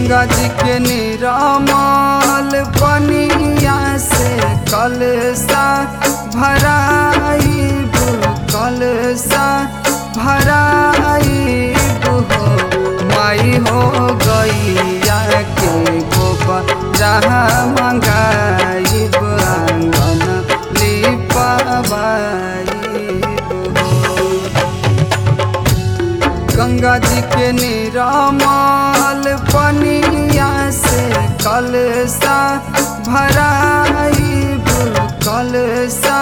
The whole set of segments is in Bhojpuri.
गंगा जी के निरामल पनिया से कलसा भराई कलसा भराई हो माई हो गैया के गोबर जहाँ मंगाई आंगन लिपवाई हो गंगा जी के निरामल पनिया से कलसा भराई कलसा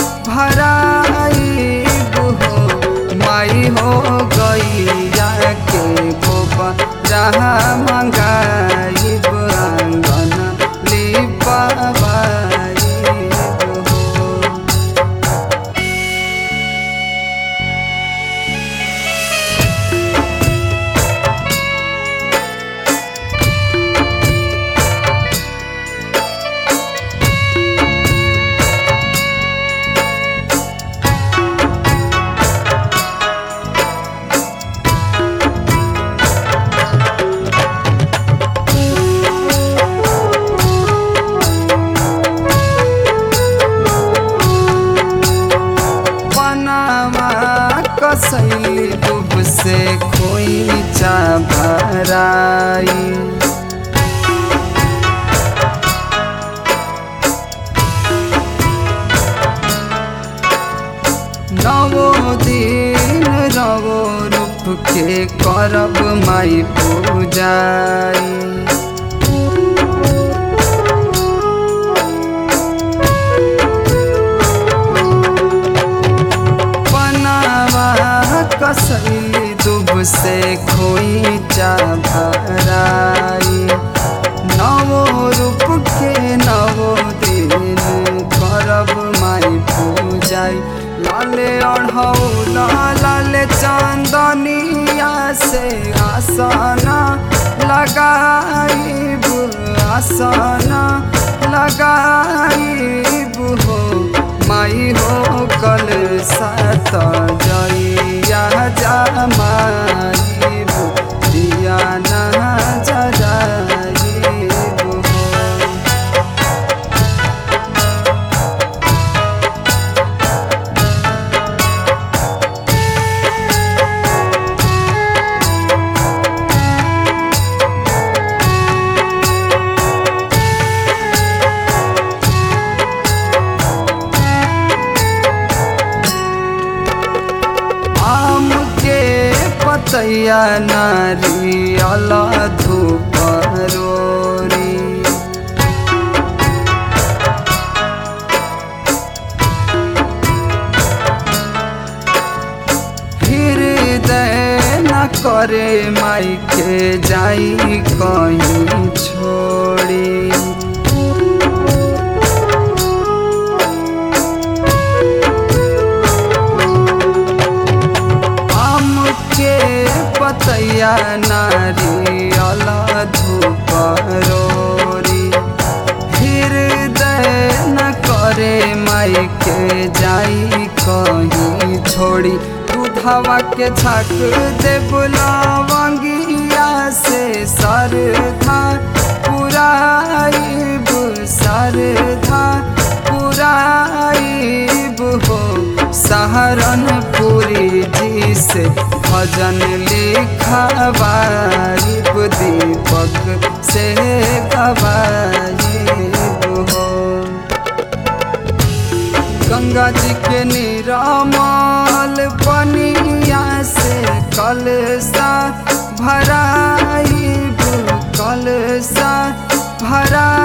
भराई हो माई हो गैया के गोबर जहाँ मंगाई आंगन लिपवाई हो पनामा कसैली डूब से खोइचा भराई नवो दिन रवो रूप के करब माई पूजाई पनावा कसैली दुब से खोइचा भराई नवो रूप के नवो दिन करब माई पूजाई लाले अढ़ौला लाले चांदनिया से आसना लगाई आसना लगाई हो माई हो कल सत जइया जमाई दिया ना जराई हो आम के पतैया नारियल धूप रोरी हृदय न करे माई के जाई कहीं छोड़ी आम के पतैया नारियल धूप रोरी हृदय न करे माई के जाई कहीं छोड़ी दूधवा के छक दे बुलावंगिया से सरधा पुराइब सरधा पुराइब हो सहारनपुरी जी से भजन लिखवाइब दीपक से गवाइब हो गंगा जी के निरामल पनिया से कलसा भराई कलसा भराई